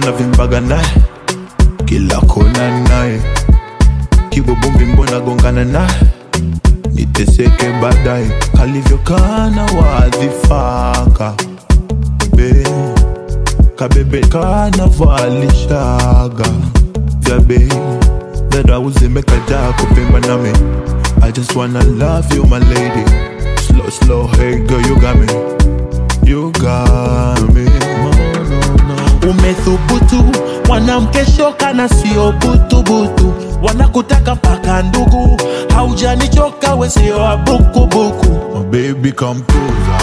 navimbaga naye kila kona naye kibobombi mbona gongana naye niteseke baadaye kalivyokana wadhifaka be kabebe kanavalishaga vya bei dadauzimekajaa kupimba nami I just wanna love you my lady Slow slow hey girl you got me You got me no, no, no. umethubutu mwanamke shoka na sio butubutu wanakutaka mpaka ndugu haujanichoka we sio wa bukubuku My baby come closer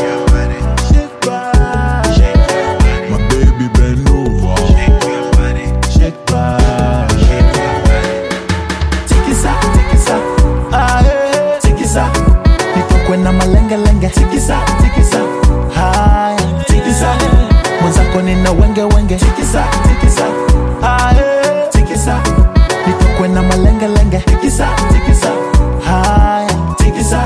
My baby bend over tikisa tikisa ae tikisa nitokwe na malengelenge tikisa tikisa haya tikisa mwenzako nina wenge wenge tikisa tikisa ae tikisa nitokwe na malengelenge tikisa tikisa haya tikisa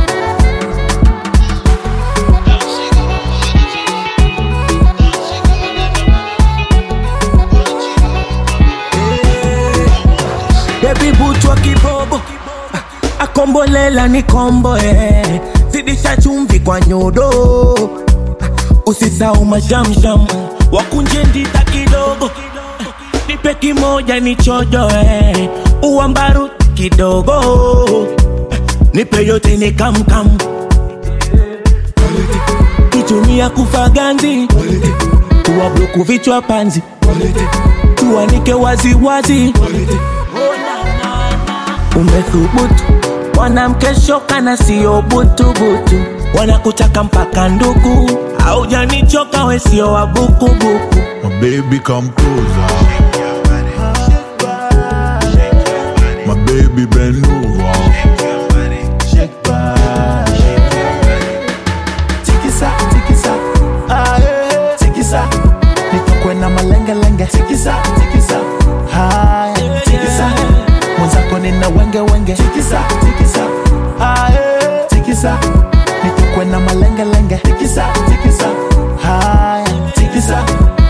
Baby butwa kibobo Ah, akombolela ni kombo eh. zidisha chumvi kwa nyodo Ah, usisau mashamsham wakunje ndita kidogo nipe kimoja ni chojo eh. uambaru kidogo Ah, nipe yote ni kamkam kitumia kufaganzi tuwabloku vichwa panzi tuanike waziwazi umethubutu mwanamke shoka na sio butubutu wanakutaka mpaka ndugu haujanichoka we sio wa bukubuku My baby come closer My baby bend over tikisa tikisa ae tikisa nitokwe na malengelenge tikisa tikisa haya tikisa mwenzako nina wenge wenge tikisa tikisa ae tikisa nitokwe na malengelenge tikisa tikisa haya tikisa